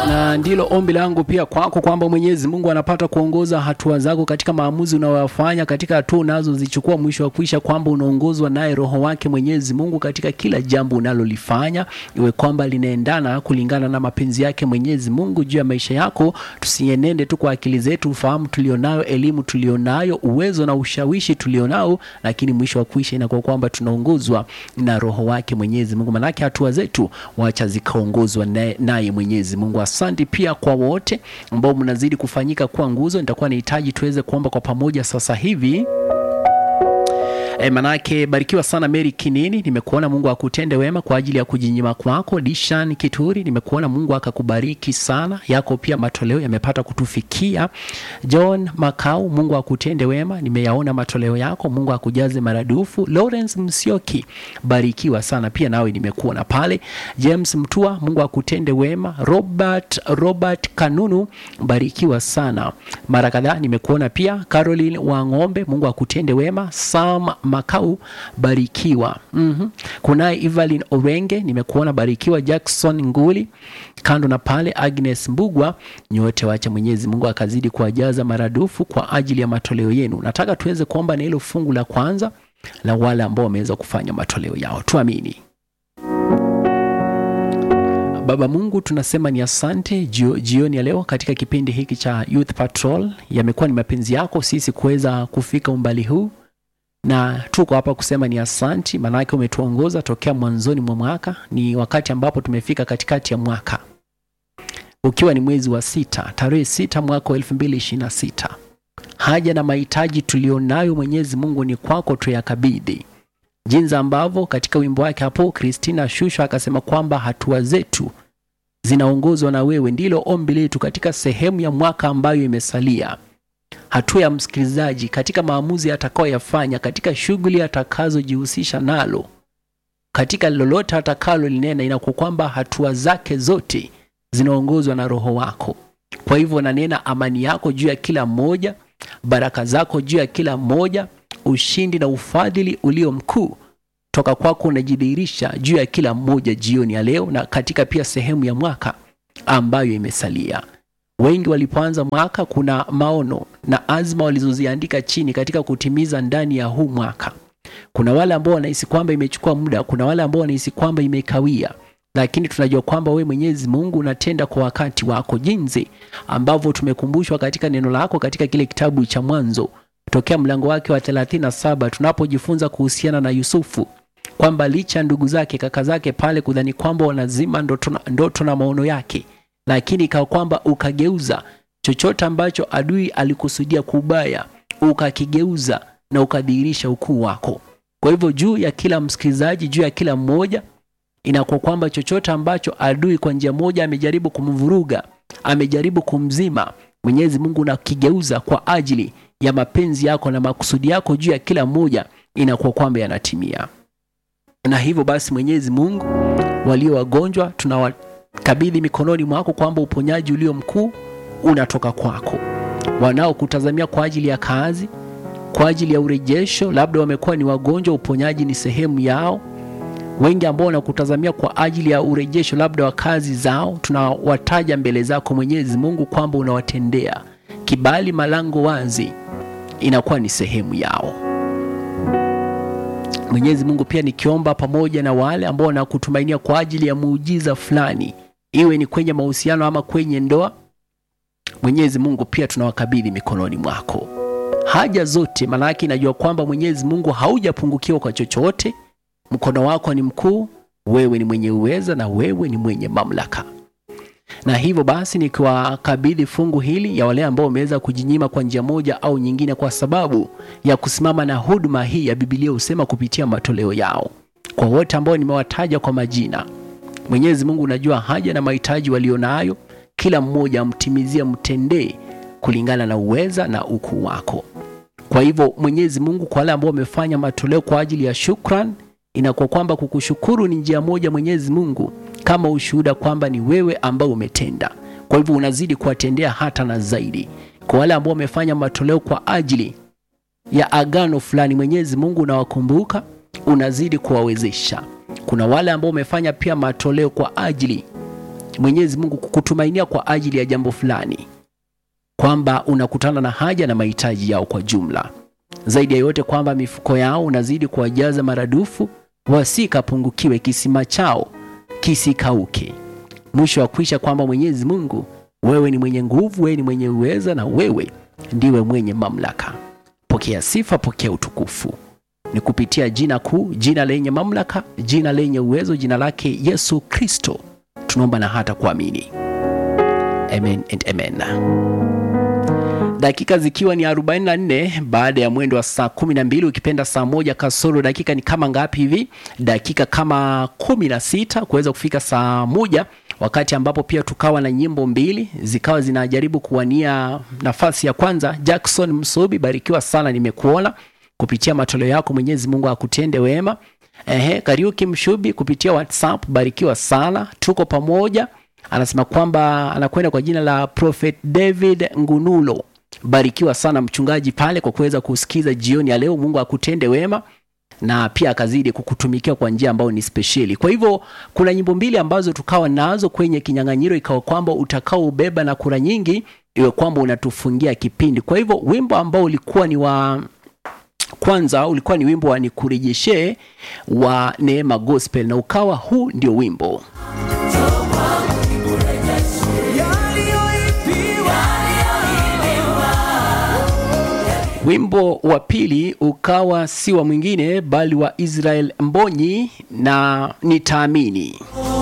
na ndilo ombi langu pia kwako kwamba Mwenyezi Mungu anapata kuongoza hatua zako katika maamuzi unayoyafanya katika hatua unazozichukua, mwisho wa kuisha kwamba unaongozwa naye Roho wake Mwenyezi Mungu katika kila jambo unalolifanya, iwe kwamba linaendana kulingana na mapenzi yake Mwenyezi Mungu juu ya maisha yako. Tusienende tu kwa akili zetu, ufahamu tulionayo, elimu tulionayo, uwezo na ushawishi tulionao, lakini mwisho wa kuisha inakuwa kwamba tunaongozwa na Roho wake Mwenyezi Mungu, manake hatua zetu wacha zikaongozwa naye naye Mwenyezi Mungu. Asante pia kwa wote ambao mnazidi kufanyika kuwa nguzo. Nitakuwa nahitaji tuweze kuomba kwa pamoja sasa hivi. E, manake barikiwa sana Mary Kinini, nimekuona Mungu akutende wema kwa ajili ya kujinyima kwako. Dishan Kituri, nimekuona Mungu akakubariki sana, yako pia matoleo yamepata kutufikia. John Makau, Mungu akutende wema, nimeyaona matoleo yako, Mungu akujaze maradufu. Lawrence Msioki, barikiwa sana pia nawe nimekuona pale. James Mtua, Mungu akutende wema. Robert Robert Kanunu, barikiwa sana mara kadhaa nimekuona pia. Caroline Wang'ombe, Mungu akutende wema. Sam Makau barikiwa. mm-hmm. Kunaye Evelyn Orenge nimekuona barikiwa. Jackson Nguli, kando na pale Agnes Mbugwa, nyote wacha Mwenyezi Mungu akazidi kuwajaza maradufu kwa ajili ya matoleo yenu. Nataka tuweze kuomba na hilo fungu la kwanza la wale ambao wameweza kufanya matoleo yao, tuamini. Baba Mungu, tunasema ni asante jio, jioni ya leo katika kipindi hiki cha Youth Patrol. Yamekuwa ni mapenzi yako sisi kuweza kufika umbali huu na tuko hapa kusema ni asanti, maanake umetuongoza tokea mwanzoni mwa mwaka. Ni wakati ambapo tumefika katikati ya mwaka, ukiwa ni mwezi wa sita, tarehe sita mwaka wa elfu mbili ishirini na sita. Haja na mahitaji tulionayo Mwenyezi Mungu ni kwako tuyakabidhi, jinsi ambavyo katika wimbo wake hapo Christina Shusho akasema kwamba hatua zetu zinaongozwa na wewe. Ndilo ombi letu katika sehemu ya mwaka ambayo imesalia hatua ya msikilizaji katika maamuzi atakayoyafanya, katika shughuli atakazojihusisha nalo, katika lolote atakalo linena, inakuwa kwamba hatua zake zote zinaongozwa na Roho wako. Kwa hivyo nanena amani yako juu ya kila mmoja, baraka zako juu ya kila mmoja, ushindi na ufadhili ulio mkuu toka kwako unajidhihirisha juu ya kila mmoja jioni ya leo, na katika pia sehemu ya mwaka ambayo imesalia. Wengi walipoanza mwaka, kuna maono na azma walizoziandika chini katika kutimiza ndani ya huu mwaka. Kuna wale ambao wanahisi kwamba imechukua muda, kuna wale ambao wanahisi kwamba imekawia, lakini tunajua kwamba we Mwenyezi Mungu unatenda kwa wakati wako, jinsi ambavyo tumekumbushwa katika neno lako katika kile kitabu cha Mwanzo tokea mlango wake wa 37 tunapojifunza kuhusiana na Yusufu kwamba licha ndugu zake kaka zake pale kudhani kwamba wanazima ndoto na, ndoto na maono yake lakini ikawa kwamba ukageuza chochote ambacho adui alikusudia kubaya, ukakigeuza na ukadhihirisha ukuu wako. Kwa hivyo juu ya kila msikilizaji, juu ya kila mmoja, inakuwa kwamba chochote ambacho adui kwa njia moja amejaribu kumvuruga, amejaribu kumzima, Mwenyezi Mungu unakigeuza kwa ajili ya mapenzi yako na makusudi yako juu ya kila mmoja, inakuwa kwamba yanatimia. Na hivyo basi, Mwenyezi Mungu, walio wagonjwa tunawa kabidhi mikononi mwako kwamba uponyaji ulio mkuu unatoka kwako. Wanaokutazamia kwa ajili ya kazi, kwa ajili ya urejesho, labda wamekuwa ni wagonjwa, uponyaji ni sehemu yao. Wengi ambao wanakutazamia kwa ajili ya urejesho, labda wa kazi zao, tunawataja mbele zako Mwenyezi Mungu kwamba unawatendea kibali, malango wazi, inakuwa ni sehemu yao. Mwenyezi Mungu, pia nikiomba pamoja na wale ambao wanakutumainia kwa ajili ya muujiza fulani, iwe ni kwenye mahusiano ama kwenye ndoa. Mwenyezi Mungu, pia tunawakabidhi mikononi mwako haja zote, maanake inajua kwamba Mwenyezi Mungu haujapungukiwa kwa chochote. Mkono wako ni mkuu, wewe ni mwenye uweza na wewe ni mwenye mamlaka. Na hivyo basi nikiwakabidhi fungu hili ya wale ambao wameweza kujinyima kwa njia moja au nyingine, kwa sababu ya kusimama na huduma hii ya Biblia husema kupitia matoleo yao, kwa wote ambao nimewataja kwa majina, Mwenyezi Mungu unajua haja na mahitaji walionayo, kila mmoja amtimizie, mtendee kulingana na uweza na ukuu wako. Kwa hivyo Mwenyezi Mungu, kwa wale ambao wamefanya matoleo kwa ajili ya shukran, inakuwa kwamba kukushukuru ni njia moja Mwenyezi Mungu kama ushuhuda kwamba ni wewe ambao umetenda. Kwa hivyo unazidi kuwatendea hata na zaidi. Kwa wale ambao wamefanya matoleo kwa ajili ya agano fulani, Mwenyezi Mungu unawakumbuka, unazidi kuwawezesha. Kuna wale ambao wamefanya pia matoleo kwa ajili Mwenyezi Mungu kukutumainia kwa ajili ya jambo fulani, kwamba unakutana na haja na mahitaji yao kwa jumla. Zaidi ya yote kwamba mifuko yao unazidi kuwajaza maradufu, wasikapungukiwe, kisima chao kisikauke. Mwisho wa kwisha kwamba Mwenyezi Mungu, wewe ni mwenye nguvu, wewe ni mwenye uweza, na wewe ndiwe mwenye mamlaka. Pokea sifa, pokea utukufu ni kupitia jina kuu, jina lenye mamlaka, jina lenye uwezo, jina lake Yesu Kristo tunaomba na hata kuamini, amen and amen. Dakika zikiwa ni 44 baada ya mwendo wa saa 12, ukipenda saa moja kasoro dakika ni kama ngapi hivi? Dakika kama 16 kuweza kufika saa moja, wakati ambapo pia tukawa na nyimbo mbili zikawa zinajaribu kuwania nafasi ya kwanza. Jackson Msubi, barikiwa sana, nimekuona kupitia matoleo yako, Mwenyezi Mungu akutende wema. Ehe, Kariuki Mshubi kupitia WhatsApp, barikiwa sana, tuko pamoja. Anasema kwamba anakwenda kwa jina la Prophet David Ngunulo. Barikiwa sana mchungaji pale kwa kuweza kusikiza jioni ya leo. Mungu akutende wema na pia akazidi kukutumikia kwa njia ambayo ni spesheli. Kwa hivyo kuna nyimbo mbili ambazo tukawa nazo kwenye kinyang'anyiro, ikawa kwamba utakao ubeba na kura nyingi iwe kwamba unatufungia kipindi. Kwa hivyo wimbo ambao ulikuwa ni wa kwanza ulikuwa ni wimbo wa nikurejeshe wa Neema Gospel, na ukawa huu ndio wimbo Wimbo wa pili ukawa si wa mwingine bali wa Israel Mbonyi na nitaamini.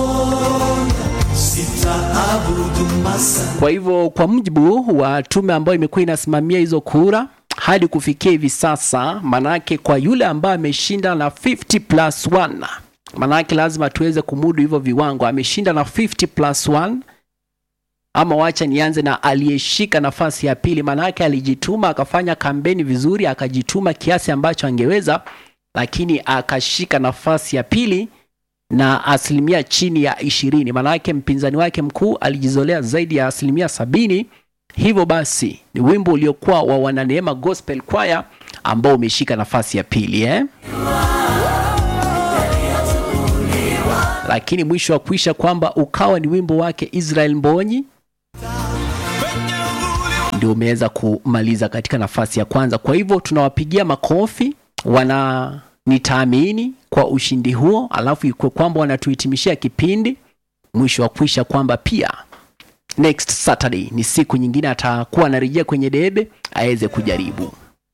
Kwa hivyo kwa mujibu wa tume ambayo imekuwa inasimamia hizo kura hadi kufikia hivi sasa, manake kwa yule ambaye ameshinda na 50 plus 1, manake lazima tuweze kumudu hivyo viwango. Ameshinda na 50 plus 1 ama wacha nianze na aliyeshika nafasi ya pili, manake alijituma akafanya kampeni vizuri, akajituma kiasi ambacho angeweza, lakini akashika nafasi ya pili na asilimia chini ya ishirini. Manake mpinzani wake mkuu alijizolea zaidi ya asilimia sabini. Hivyo basi ni wimbo uliokuwa wa Wananeema Gospel Choir ambao umeshika nafasi ya pili eh? Lakini mwisho wa kuisha kwamba ukawa ni wimbo wake Israel Mbonyi ndio umeweza kumaliza katika nafasi ya kwanza. Kwa hivyo tunawapigia makofi wana nitaamini kwa ushindi huo, alafu ikuwe kwamba wanatuhitimishia kipindi mwisho wa kuisha kwamba pia next Saturday ni siku nyingine atakuwa anarejea kwenye debe aweze kujaribu.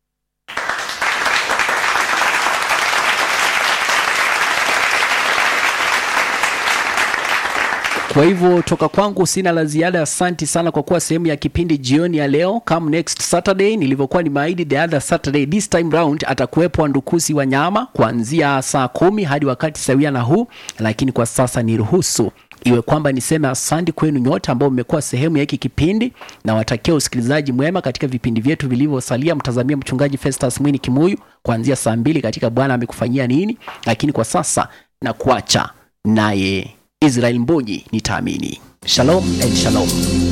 Kwa hivyo toka kwangu sina la ziada. Asanti sana kwa kuwa sehemu ya kipindi jioni ya leo. Come next Saturday, nilivyokuwa nimeahidi the other Saturday, this time round atakuwepo Wandukusi wa nyama kuanzia saa kumi hadi wakati sawia na huu, lakini kwa sasa niruhusu iwe kwamba niseme asante kwenu nyote ambao mmekuwa sehemu ya hiki kipindi, na watakia usikilizaji mwema katika vipindi vyetu vilivyosalia. Mtazamia mchungaji Festus Mwini Kimuyu kuanzia saa mbili katika Bwana amekufanyia nini, lakini kwa sasa na kuacha naye Israel Mbonyi nitaamini. Shalom and shalom.